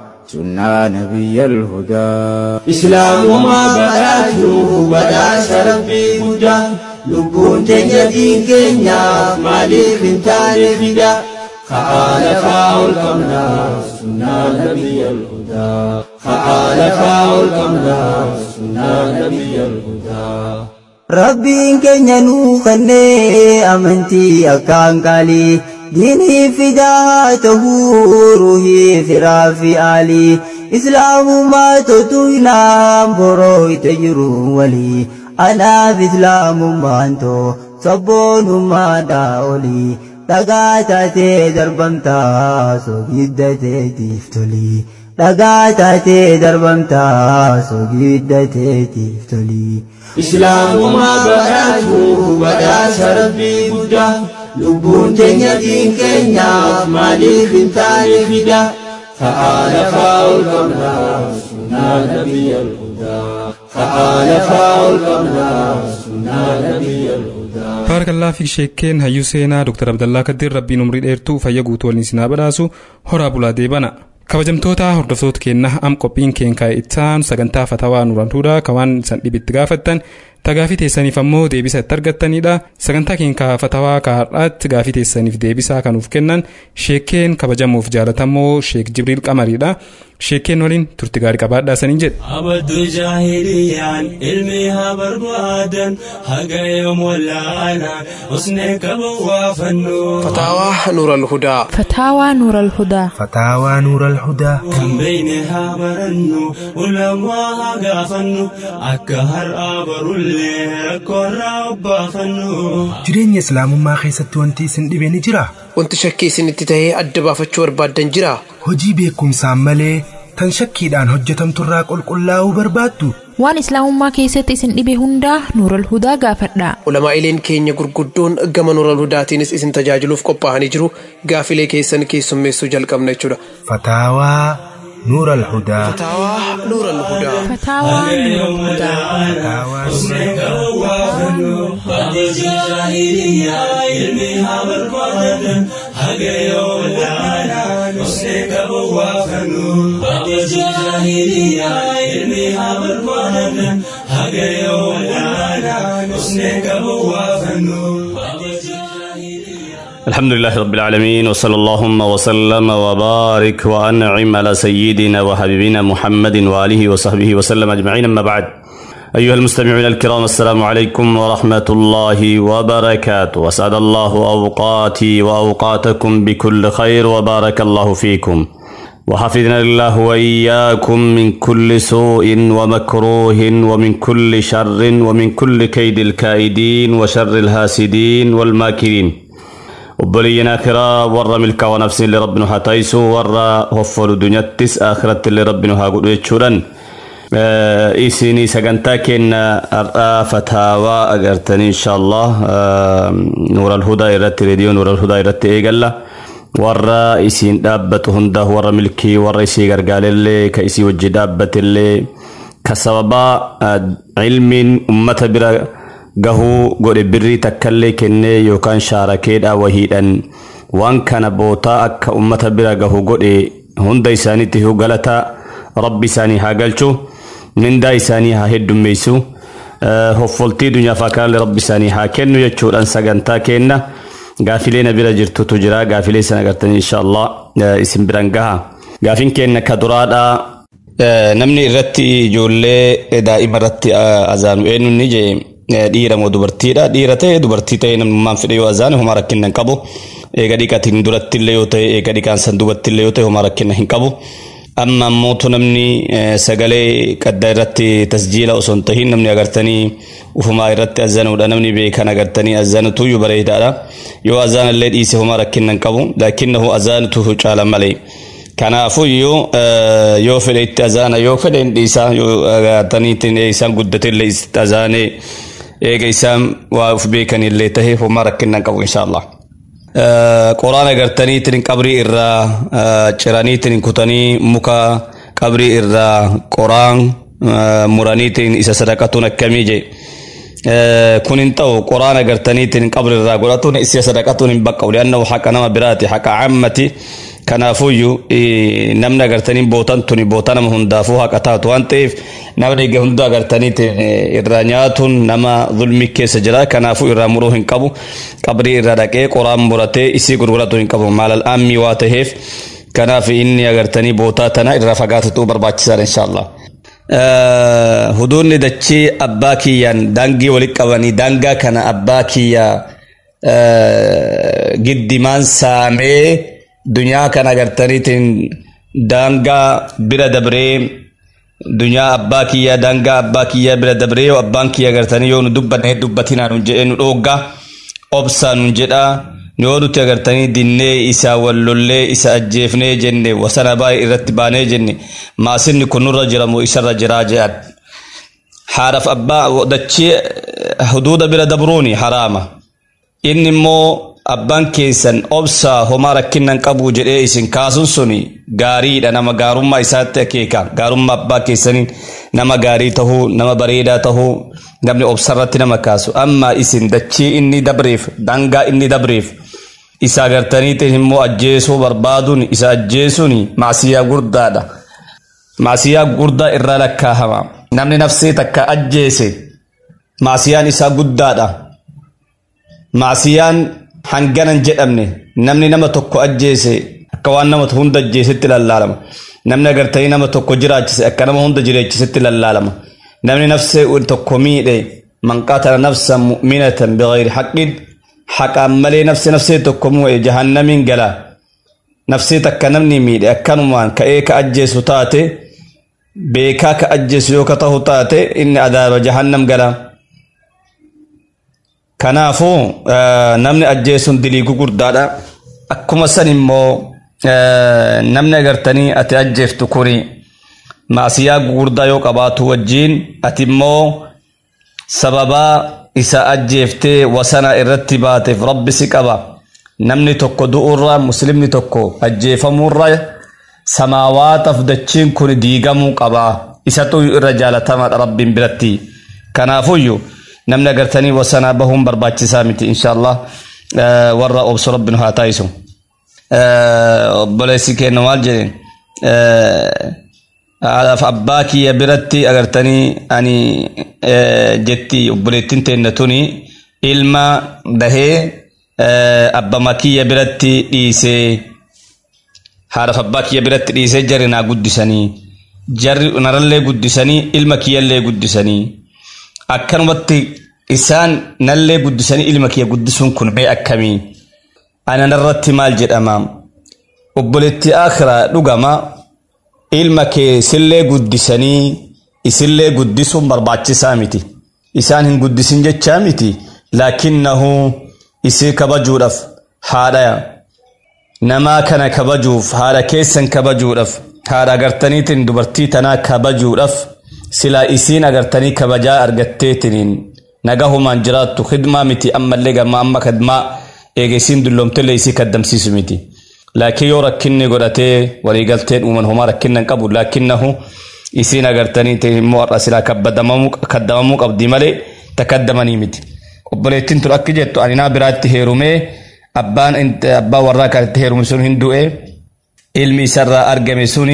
Speaker 5: سنة نبي الهدى
Speaker 4: islaamummaa badhaatu badhaasa rabbii guddaa lubbuun teenya diin keenyaaf maaliif hin taane fida fa'aalafaa ol qabnaa sunnaa nabiyya alhudaa fa'aalafaa ol qabnaa sunnaa nabiyya alhudaa
Speaker 5: Rabbiin keenya nuu kennee amantii akkaan qaalii diinii fidaa tahuu ruhii firaa fi aalii islaamummaa totu hinaan boroo ite jiru walii anaaf islaamummaan too sabboonummaadhaa olii dhagaa taatee darbamtaa sogiddateetiif tolii dhagaa taatee darbamtaa sogiddateetiif tolii.
Speaker 4: islaamummaa badhaatu badhaasa rabbii guddaa lubbuun teenya diin keenyaaf maaliif hin taane fida fa'aalafaa ol qabnaa sunnaa nabiyya alhudaa fa'aalafaa ol qabnaa sunnaa nabiyya alhudaa
Speaker 2: baarakalaa fi sheekkeen hayyuu seenaa dr abdallaa kaddiir rabbiin umrii dheertuu fayya guutuu waliin sinaa badhaasu horaa bulaa deebana kabajamtoota hordoftoota keenna am qophiin keenkaa ittaan sagantaa fatawaa nurantuudha kawaan san dhibitti gaafattan tagaafii teessaniif ammoo deebisa itti argattanidha sagantaa keenyaa fatawaa kahar'aatti gaafii teessaniif deebisaa kanuuf kennan sheekkeen kabajamuuf jaalatamoo sheek jibriil qamariidha sheekkeen waliin turti gaarii qabaadhaa saniin jedhe
Speaker 4: abaddu jaahiliyaan ilmi haa barbaadan haga yoom wallaalaan usnee qaban waa fannoo
Speaker 1: فتاوى نور الهدى
Speaker 6: فتاوى نور الهدى
Speaker 7: فتاوى نور الهدى
Speaker 4: kan beeyne haa barannu ulamaa haa gaafannu akka har'aa barullee rakkoorraa obbaafannu
Speaker 7: jireenya islaamummaa keessatti wanti isin dhibe ni jira
Speaker 1: wanti shakkii isinitti tahee adda baafachuu barbaaddan jira
Speaker 7: hojii beekumsaan malee tan shakkiidhaan hojjetamturraa qulqullaa'uu barbaaddu
Speaker 6: waan islaamummaa keessatti isin dhibe hundaa nuural hudaa gaafadhaa
Speaker 1: ulamaa'ileen keenya gurguddoon gama nuural hudaatiinis isin tajaajiluuf qophaa'anii jiru gaafilee keessan keessummeessuu jalqabna jechuudha
Speaker 7: fataawaa nuural hudaa
Speaker 1: fataawaa nuural hudaa
Speaker 6: fataawaa nuural hudaa
Speaker 8: الحمد لله رب العالمين وصلى اللهم وسلم وبارك وأنعم على سيدنا وحبيبنا محمد وآله وصحبه وسلم أجمعين أما بعد أيها المستمعون الكرام السلام عليكم ورحمة الله وبركاته وأسعد الله أوقاتي وأوقاتكم بكل خير وبارك الله فيكم وحفظنا الله وإياكم من كل سوء ومكروه ومن كل شر ومن كل كيد الكائدين وشر الهاسدين والماكرين obboleeyyan akiraa warra milkaa'oo nafsiin illee rabbi nu haa taayisu warra hoffolu dunyattis akhiratti illee rabbi nu haa godhu jechuudhaan isinii sagantaa kenna har'aa fataawaa agartanii inshaallah nuural hudaa irratti reediyoo nuural hudaa irratti eegalla warra isiin dhaabbatu hunda warra milkii warra isii gargaarellee ka isii wajji dhaabbatillee ka sababaa ilmiin ummata bira gahuu godhe birrii takkallee kennee yookaan shaarakeedha wahiidhan waan kana bootaa akka ummata bira gahu godhe hunda isaaniitti galata rabbi isaanii haa galchu mindaa isaanii haa heddummeessu hoffoltii dunyaaf akkanallee rabbi isaanii haa kennu jechuudhaan sagantaa kenna gaafilee na bira jirtutu jira gaafilee sana agartanii inshaallah isin biran gaha gaafiin kenna ka duraadha namni irratti ijoollee daa'ima irratti azaanu eenyu ni jee dhiira moo dubartiidha dhiira ta'e dubartii ta'e namummaan fedhe yoo azaane homaa rakkina hin qabu eega dhiqatiin duratti illee yoo ta'e eega dhiqaan san duubatti illee yoo ta'e homaa rakkina hin qabu amma ammootu namni sagalee qaddaa irratti tasjiila osoo hin tahin namni agartanii ufumaa irratti azanuudha namni beekan agartanii azanutu iyyuu bareedaadha yoo azaan illee dhiise homaa rakkina hin qabu laakinnahu azaanutu caala malee kanaafuu iyyuu yoo fedhe itti azaana yoo fedhe hin dhiisa yoo agartanii isaan guddate illee itti azaanee eega isaan waa uf beekan illee tahe homaa rakkina hin qabu inshaallah qoraan agartaniitiin qabrii irraa ciraniitiin kutanii muka qabrii irraa qoraan muraniitiin isa sadaqatuun akkamii je kun hin ta'u qoraan agartaniitiin qabrii irraa godhatuun isa sadaqatuun hin baqqa'u li'annahu haqa nama biraati haqa cammati kanaafuyyuu namni agartanii bootan tuni boota nama hundaafuu haqa taatu waan ta'eef namni egaa hunda agartanii irraa nyaatuun nama zulmi keessa jira kanaafuu irraa muruu hin qabu qabrii irraa dhaqee qoraan muratee isii gurguratu hin qabu maalal ammii waa ta'eef kanaaf inni agartanii bootaa tana irraa fagaatatu barbaachisaadha inshaallah. Huduunni dachii abbaa kiyyaan daangii walitti qabanii daangaa kana abbaa kiyyaa giddimaan saamee dunyaa kana agartaniitiin daangaa bira dabree dunyaa abbaa kiyyaa daangaa abbaa kiyyaa bira dabree yoo abbaan kiyya agartanii yoo nu dubbanne dubbatinaa nu jedhee nu dhoogga obsaa nu jedha yoo nuti agartanii dinnee isaa wallollee isa ajjeefnee jenne wasana baay'ee irratti baanee jenne maasinni kun nurra jiramu isarra jiraa jedhan haadhaaf abbaa dachee huduuda bira dabruuni haraama inni immoo abbaan keessan obsaa homaa rakkinnan qabu jedhee isin kaasuun suni gaariidha nama gaarummaa isaatti akeeka gaarummaa abbaa keessaniin nama gaarii tahuu nama bareedaa tahuu namni obsarratti nama kaasu amma isin dachii inni dabreef dangaa inni dabreef isa agartaniitiin immoo ajjeesuu barbaaduun isa ajjeesuun maasiyaa guddaadha maasiyaa guddaa irraa lakkaahama namni nafsee takka ajjeese maasiyaan isaa guddaadha maasiyaan hanganan jedhamne namni nama tokko ajjeese akka waan nama hunda ajjeesetti lallaalama namni agartanii nama tokko jiraachise akka nama hunda jireechisitti lallaalama namni nafsee tokko miidhe man qatala nafsan mu'minatan bigayri haqqin haqaan malee nafsi nafsee tokko mu'e jahannamiin gala nafsee takka namni miidhe akkanumaan ka'ee ka ajjeesu taate beekaa ka ajjeesu yoo ka tahu taate inni adaaba jahannam gala kanaafuu namni ajjeesuun dilii gugurdaadha akkuma san immoo namni agartanii ati ajjeeftu kuni maasiyaa gugurdaa yoo qabaatu wajjiin ati immoo sababaa isa ajjeeftee wasana irratti baateef rabbi si qaba namni tokko du'urra muslimni tokko ajjeefamurra samaawaataaf dachiin kun diigamuu qaba isatu irra jaalatamaadha rabbiin biratti kanaafuyyuu namni agartanii wasanaa bahuun barbaachisaa miti inshaallah warra obsu rabbi nu haa taayisu obboleessi kenna maal jedheen haadhaaf abbaa kiyya biratti agartanii ani jetti obboleettiin teenna tuni ilma dahee abbama kiyya biratti dhiisee haadhaaf abbaa kiyya biratti dhiisee jarri naa guddisanii jarri narallee guddisanii ilma kiyyallee guddisanii akkanumatti isaan nallee guddisanii ilma kiyya guddisuun kun mee akkamii ana narratti maal jedhama obboleetti akhiraa dhugama ilma kee isillee guddisanii isillee guddisuun barbaachisaa miti isaan hin guddisin jechaa miti laakinnahu isii kabajuudhaaf haadha namaa kana kabajuuf haadha keessan kabajuudhaaf haadha agartaniitiin dubartii tanaa kabajuudhaaf silaa isiin agartanii kabajaa argatteetiniin nagahumaan jiraattu khidmaa miti ammallee gamma amma kadmaa eegesiin dulloomtellee isii kaddamsiisu miti laakiin yoo rakkinni godhatee waliigalteen uuman homaa rakkinnan qabu laakinnahu isiin agartanii immoo har'a silaa kaddamamuu qabdi malee takaddamanii miti obboleettiin tun akki jettu ani naa biraatti heerumee abbaan abbaa warraa kan itti heerume sun hin du'e ilmi isarraa argame suni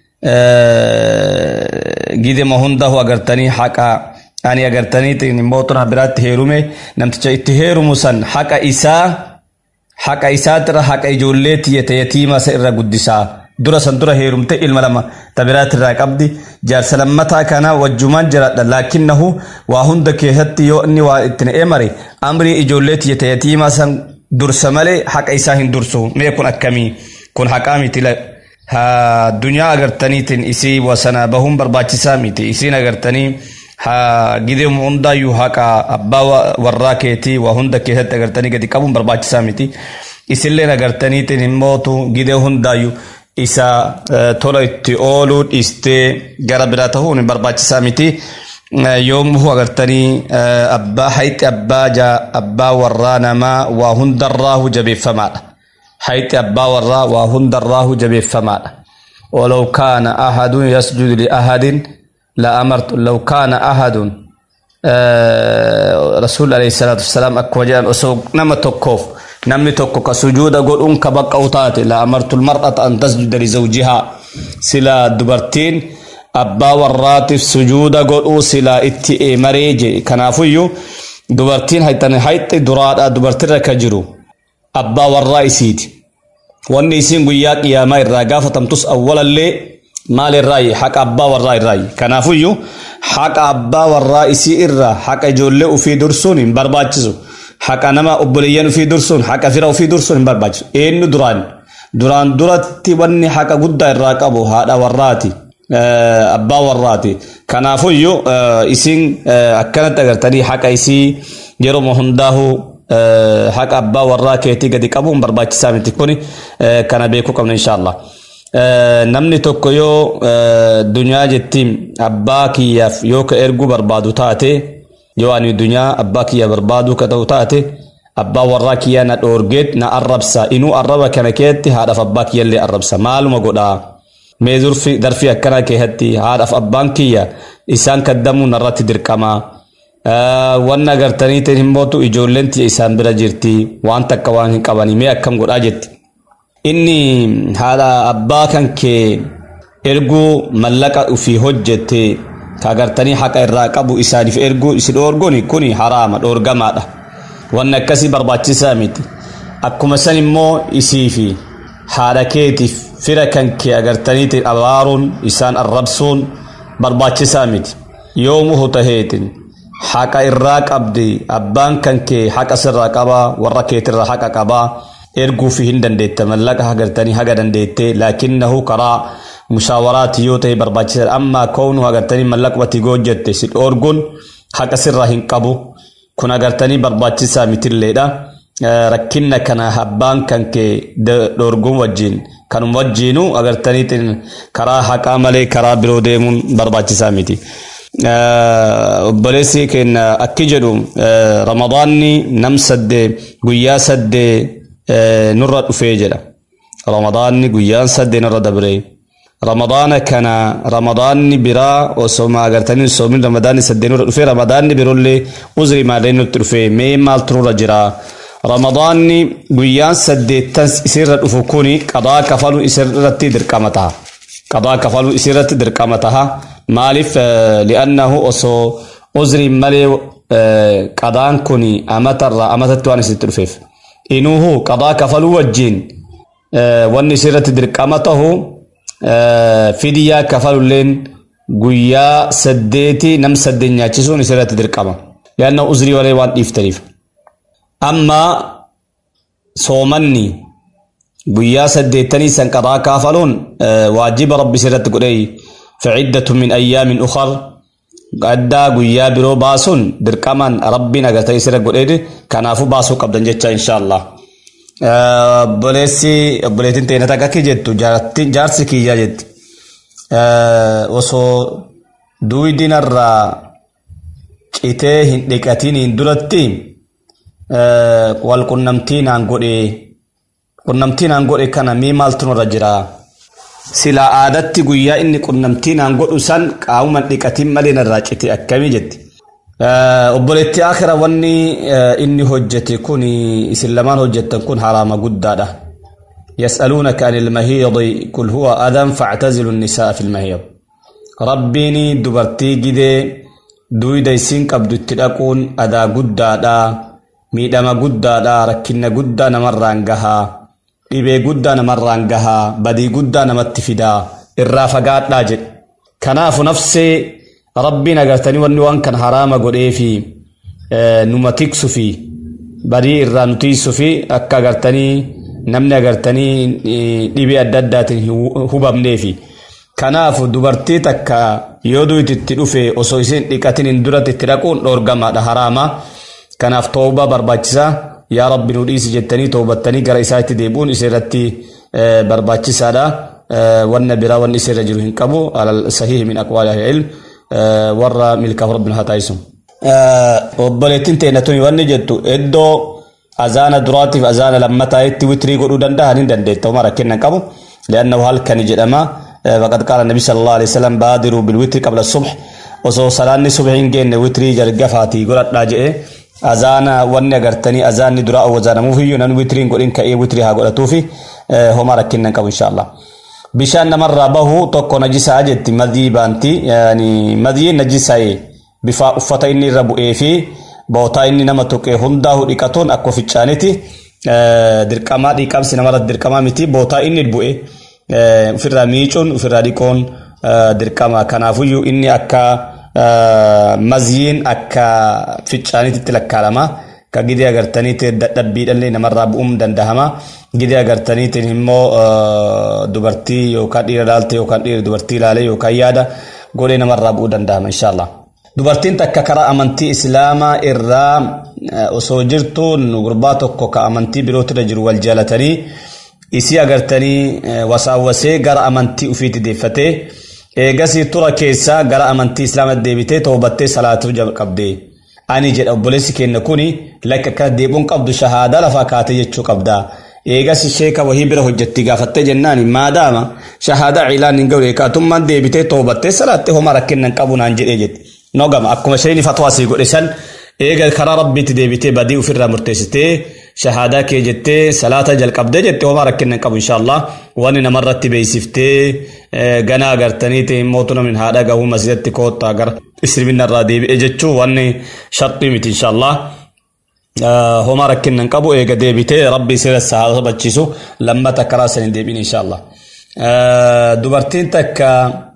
Speaker 8: gidima hundahu agartanii haqa ani agartaniitiin immoo tuna biraatti heerume namticha itti heerumu san haqa isaa haqa isaatirra haqa ijoollee tiyyate yatiima isa irra guddisaa dura san dura heerumte ilma lama tabiraatirraa qabdi jaarsa lammataa kana wajjumaan jiraadha laakinnahu waa hunda keessatti yoo inni waa ittiin eemare amrii ijoollee tiyyate yatiima san dursa malee haqa isaa hin dursu mee kun akkamii kun haqaa miti dunyaa agartaniitiin isii wasanaa bahuun barbaachisaa miti isiin agartanii gidee hundaayyuu haqa abbaa warraa keetii waa hunda keessatti agartanii gadi qabuun barbaachisaa miti isilleen agartaniitiin himmootu gidee hundaayyuu isa tola itti ooluu dhiistee gara biraa ta'uun barbaachisaa miti yoomuu agartanii abbaa hayxi abbaa jaa abbaa warraa namaa waa hundarraahu jabeeffamaadha hayxi abbaa warraa waa hundarraahu jabeeffamaadha ولو كان أحد يسجد لأحد لأمرت لو كان أحد آه رسول عليه الصلاة والسلام أكوجان أسوق نما تكوف نمني تكو كسجود قول أنك بقى أوتاتي لأمرت المرأة أن تسجد لزوجها سلا دبرتين أبا وراتف سجود قول سلا اتئي مريجي كنافيو دبرتين هيتن هيت دراد دبرتين ركجرو أبا والرئيسيتي wanni isiin guyyaa qiyaamaa irraa gaafatamtus awwalallee maal irraayi haqa abbaa warraa irraayi kanaafuyyuu haqa abbaa warraa isii irraa haqa ijoollee ufii dursuun hin barbaachisu haqa nama obboleeyyan ufii dursuun haqa fira ufii dursuun hin barbaachisu eenyu duraan duraan duratti wanni haqa guddaa irraa qabu haadha warraati abbaa warraati kanaafuyyuu isiin akkanatti agartanii haqa isii yeroo hundaa'u haqa abbaa warraa keetii gadi qabuun barbaachisaa miti kuni kana beekuu qabna inshaallah namni tokko yoo dunyaa jettiin abbaa kiyyaaf yoo ka erguu barbaadu taate yoo ani dunyaa abbaa kiyya barbaadu ka ta'u taate abbaa warraa kiyya na dhoorgeet na arrabsa inuu arraba kana keetti haadhaaf abbaa kiyyallee arrabsa maaluma godhaa mee darfii akkanaa keessatti haadhaaf abbaan kiyya isaan kaddamuu narratti dirqamaa wanna agartaniitiin himmootu ijoolleen tiyya isaan bira jirti waan takka waan hin qabanii mee akkam godhaa jetti. Inni haadha abbaa kan kee erguu mallaqa ofii hojjette ka agartanii haqa irraa qabu isaaniif erguu isin dhoorguun kuni haraama dhoorgamaadha. Wanni akkasii barbaachisaa miti. Akkuma san immoo isii fi haadha keetiif fira kan kee agartaniitiin abaaruun isaan arrabsuun barbaachisaa miti. Yoomuu taheetiin. haqa irraa qabdi abbaan kan kee haqa sirraa qabaa warra keetirraa haqa qabaa erguufi hin dandeetta mallaqa agartanii haga dandeette laakinnahu karaa mushaawaraati yoo ta'e barbaachisaadha amma koonu agartanii mallaqumatti hojjette si dhoorguun haqa sirraa hin qabu kun agartanii barbaachisaa mitilleedha rakkinna kana abbaan kan kee dhoorguun wajjin kanuma wajjiinu agartaniitiin karaa haqaa malee karaa biroo deemuun barbaachisaa miti. obboleessi keenya akki jedhu ramadaanni nam saddee guyyaa saddee nurra dhufee jedha ramadaanni guyyaan saddee nurra dabree ramadaana kana ramadaanni biraa osoo agartanii soomin ramadaanni saddee nurra dhufee ramadaanni biroollee uzrii maalee nutti dhufee mee maaltu nurra jira ramadaanni guyyaan saddeettan isirra dhufu kuni qadaa kafaluu isirratti dirqama taha qadaa kafaluu isirratti dirqama taha maaliif li'annahu osoo uzrii malee qadaan kun amatarraa amatatti waan isitti dhufeef inuuhu qadaa kafaluu wajjiin wanni isirratti dirqama tahu fidiyaa kafalulleen guyyaa saddeeti nam saddeen nyaachisuun isirratti dirqama li'annahu uzrii malee waan dhiiftaniif amma soomanni guyyaa saddeettanii san qadaa kafaluun waajiba rabbi isirratti godhee فعدة من أيام أخر قدا قويا برو باسون درقمان ربي نغتاي سيرا قوليد كنافو باسو قبضا جيتشا إن شاء الله بوليسي بوليتين تينا تاكاكي جيتو جارسي كي جيت وصو دوي دينار citee hin dhiqatiin hin duratti wal qunnamtiin aan godhe qunnamtiin aan godhe kana mii maaltu nurra jira silaa aadatti guyyaa inni qunnamtiin aan godhu san qaawuma dhiqatiin malee narraa cite akkamii jetti. Obboleetti akira wanni inni hojjete kun isin lamaan hojjettan kun haraama guddaadha. يسألونك عن المهيض قل هو أذى فاعتزلوا النساء في المهيض ربيني دبرتي جدي دويدا يسين قبدو تدقون أذى قدادا ميدما قدادا ركنا قدا نمران قها dhibee guddaa namarraan gahaa badii guddaa namatti fidaa irraa fagaadhaa jedhe kanaafu nafsee rabbiin agartanii wanni waan kan haraama godhee fi numa tiksu fi badii irraa nu tiisu fi akka agartanii namni agartanii dhibee adda addaatiin hubamnee fi kanaafu dubartii takka yoo duutitti dhufe osoo isin dhiqatin hin duratti itti dhaquun dhoorgamaadha haraama kanaaf toobaa barbaachisaa yaa rabbi nu dhiisi jettanii toobattanii gara isaatti deebi'uun isirratti barbaachisaadha wanna biraa wanni isirra jiru hin qabu alal sahihi min aqwaali ahli ilm warra milkaaf rabbina haa taa'isu. Obboleettiin teenya tuni wanni jettu iddoo azaana duraatiif azaana lammataa'itti witrii godhuu danda'a hin dandeetta umar rakkinna qabu li'annahu halkani jedhama faqad qaala nabi sallallahu alaihi wasallam baadiruu bilwitri qabla subh osoo salaanni subhi hin geenne witrii jalqabaatii godhadhaa jedhee azaana wanni agartanii azaanni dura awwazaanamuuf iyyuu namni witiriin godhin ka'ee witirii haa godhatuufi homaa rakkinnan qabu inshaallah. Bishaan namarraa bahu tokko najisaa jetti madii baanti madiin najisaa bifa uffata inni irra bu'ee fi bootaa inni nama tuqee hundaa dhiqatuun akka ficcaaniti dirqamaa dhiqamsi namarratti dirqamaa miti bootaa inni bu'e ofirraa miicuun ofirraa dhiqoon dirqama kanaafuyyuu inni akka mazyiin akka ficcaanitti lakkaa'ama ka gidee agartaniitti dadhabbiidhallee namarraa bu'uun dandahama gidee agartaniitiin immoo dubartii yookaan dhiira ilaalte yookaan dhiira dubartii ilaale yookaan yaada godhee namarraa bu'uu dandahama inshaallah. Dubartiin takka karaa amantii islaamaa irraa osoo jirtuun gurbaa tokko ka amantii birootirra jiru wal jaalatanii isii agartanii wasaawwasee gara amantii ufiitti deeffatee eegasii tura keessaa gara amantii islaamaa deebitee toobattee salaatuu jalqabdee ani jedha obboleessi keenya kuni lakka akka deebuun qabdu shahaadaa lafaa kaatee jechuu qabdaa eegasi sheeka wahii bira hojjetti gaafattee jennaan maadaama shahaadaa ciilaan hin gawre kaatummaan deebitee toobattee salaattee homaa rakkinnan qabu naan jedhee jetti nogama akkuma sheeni fatwaa sii godhe san eega karaa rabbiitti deebitee badii ofirraa murteessitee shahaadaa kee jettee salaata jalqabdee jettee homaa rakkinnan qabu inshaallah wanni namarratti beeksiftee ganaa agartaniiti mootu namni haadha gahuu masjidatti koottaa gara islaminarraa deebi'e jechuu wanni sharxii miti inshaallah. homaa rakkinnan qabu eega deebitee rabbi sirra haa sabachiisu lammata karaa sanii deebiin inshaallah. Dubartiin takka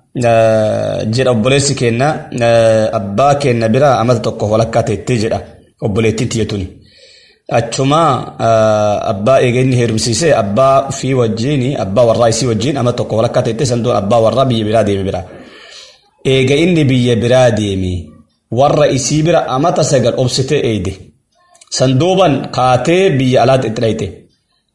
Speaker 8: jedha obboleessi keenya abbaa keenya bira amata tokko walakkaa teettee jedha obboleettiin tiyyatuni. Achuma abbaa eega inni heerumsiisee abbaa fi wajjin abbaa warraa isii wajjin amata tokko walakkaa teettee sanduun abbaa warraa biyya biraa deeme bira. Eega inni biyya biraa deeme warra isii bira amata sagal obsitee eeyde. sanduuban kaatee biyya alaatti itti dhayite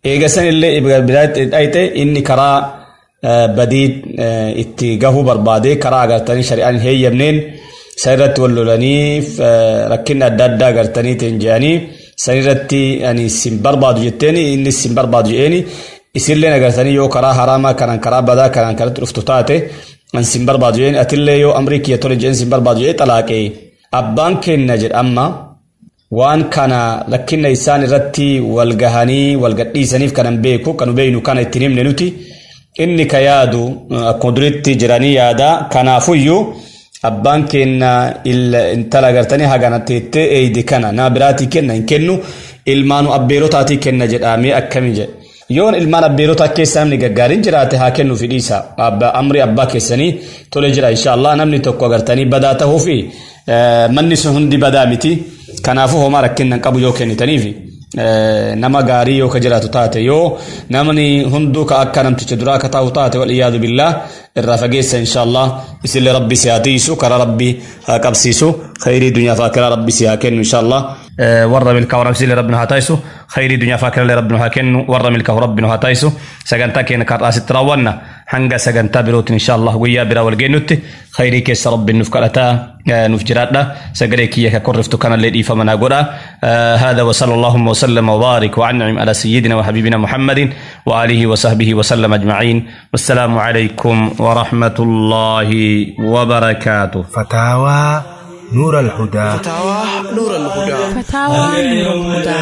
Speaker 8: eegasan illee biraatti dhayte inni karaa badii itti gahuu barbaade karaa agartanii shari'aan hin heeyyamneen san irratti wal lolanii rakkinni adda addaa agartanii ta'in jedhanii san irratti ani sin barbaadu jetteen inni sin barbaadu jedheeni isillee agartanii yoo karaa haraamaa kanaan karaa badaa kanaan kanatti dhuftu taate an sin barbaadu jedheeni atillee yoo amrii kiyya tole jedheen sin barbaadu jedhee xalaaqee abbaan kenna jedha amma waan kana rakkinna isaan irratti wal gahanii wal gadhiisaniif kanan beeku kanu beeynu kana ittiin himne nuti inni ka yaadu akkuma duritti jiranii yaada kanaafuyyuu abbaan kenna intala agartanii hagana teettee eeydi kana naa biraatii kenna hin kennu ilmaanu abbeerotaatii kenna jedhamee akkami jedhe yoon ilmaan abbeerotaa keessaa namni gaggaariin jiraate haa kennu fidhiisa amri abbaa keessanii tole jira inshaallah namni tokko agartanii badaa ta'uu fi manni sun hundi badaa miti kanaafuu homaa rakkinnan qabu yoo kennitaniifi nama gaarii yoo ka jiraatu taate yoo namni hunduu ka akka namticha duraa ka taa'u taate wal iyaadu billaa irraa fageessa inshaallah isillee rabbi si haa tiisu karaa rabbi haa qabsiisu khayrii dunyaa fi akiraa rabbi si haa kennu inshaallah warra milkaa warra isillee rabbi nu haa taayisu khayrii dunyaa fi akiraa rabbi nu haa kennu warra milkaa rabbi nu haa taayisu sagantaa keenya kan asitti raawwanna hanga sagantaa birootiin inshaallah guyyaa biraa wal geennutti khayrii keessa rabbi nuuf kadhataa nuuf jiraadha sagalee kiyya ka korriftu kanallee dhiifama naa godha هذا وصلى اللهم وسلم وبارك وانعم على سيدنا وحبيبنا محمد وآله وصحبه وسلم أجمعين والسلام عليكم ورحمة الله وبركاته
Speaker 7: فتاوى نور الهدى
Speaker 1: فتاوى نور الهدى
Speaker 6: فتاوى نور الهدى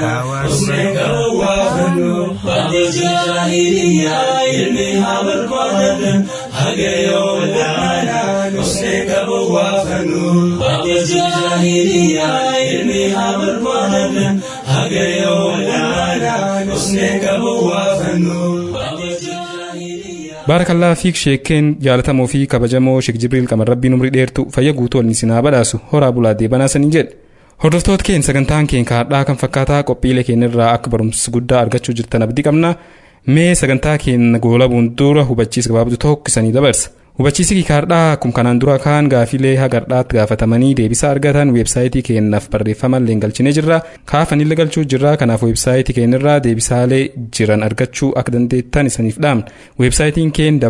Speaker 4: حسنك وافنو بعد الجاهلية علمها بالقرن حق يوم الدانا حسنك وافنو بعد الجاهلية علمها بالقرن حق يوم الدانا حسنك وافنو بعد الجاهلية
Speaker 2: baarakallaa fiik sheekeen jaalatamoo fi kabajamoo sheek jibriil qamar rabbiin umrii dheertu fayya guutuu ol sinaa badhaasu horaa bulaa deebanaa saniin jedhe hordoftoota keen sagantaan keen kaadhaa kan fakkaataa qophiilee keenyarraa akka barumsa guddaa argachuu jirtan abdii qabna mee sagantaa keenya goolabuun dura hubachiisa gabaabduu tokko isanii dabarsa hubachiisi kaardhaa akkuma kanaan dura kaan gaafilee hagardhaatti gaafatamanii deebisaa argatan weebsaayitii keenyaaf barreeffama illee galchinee jirra kaafanillee galchuu jirra kanaaf weebsaayitii keenyarraa deebisaalee jiran argachuu akka dandeettan isaniif dhaamna weebsaayitiin keenya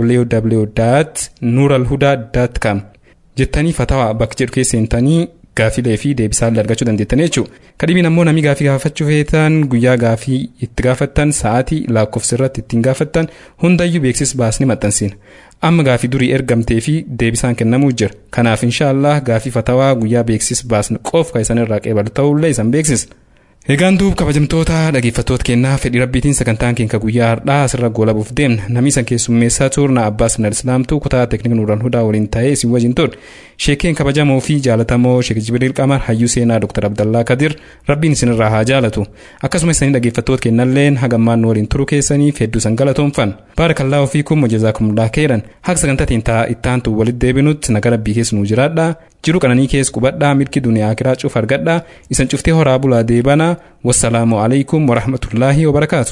Speaker 2: www.nuralhudaa.com jettanii fatawaa bakka jedhu keessa seentanii gaafilee fi deebisaalee argachuu dandeettan jechuudha. Kadhibiin ammoo namni gaafii gaafachuu feetan guyyaa gaafii itti gaafattan sa'aatii lakkoofsa irratti ittiin gaafattan hundayyuu beeksisa baasni maxxansina. Amma gaafii durii ergamtee fi deebisaan kennamuu jira. Kanaaf inshaallah gaafii fatawaa guyyaa beeksisa baasnu qofa kan isan irraa qeebalu ta'ullee isan beeksisa. Egaan duub kabajamtoota dhaggeeffattoota kennaa fedhii rabbiitiin sagantaan keenya guyyaa har'aa asirra goolabuuf deemna namni isan keessummeessaa turna abbaas nadal islaamtuu kutaa teeknika nuuraan hudaa waliin ta'ee isin wajjin turre sheekeen kabajamoo fi jaalatamoo sheek jibriil qamar hayyuu seenaa dr abdallaa kadir rabbiin isinirraa haa jaalatu akkasuma isanii dhaggeeffattoota kennalleen hagammaan nu waliin turuu keessaniif hedduu san galatoomfan baarakallaa ofii kun mojazaakumulaa keeran haqa sagantatiin taa ittaantu walitti deebinutti naga rabbii keessa nuu jiraadha jiru qananii keessa qubadhaa milki duniyaa akiraa cuuf argadha isan cuftee horaa bulaa deebanaa wassalaamu alaikum warahmatullaahi wabarakaatu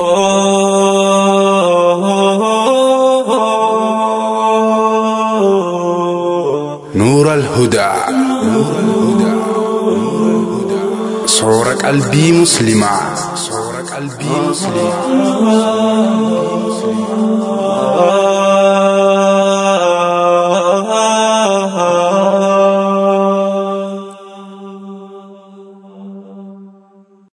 Speaker 9: نور الهدى صور قلبي مسلمة صور قلبي مسلمة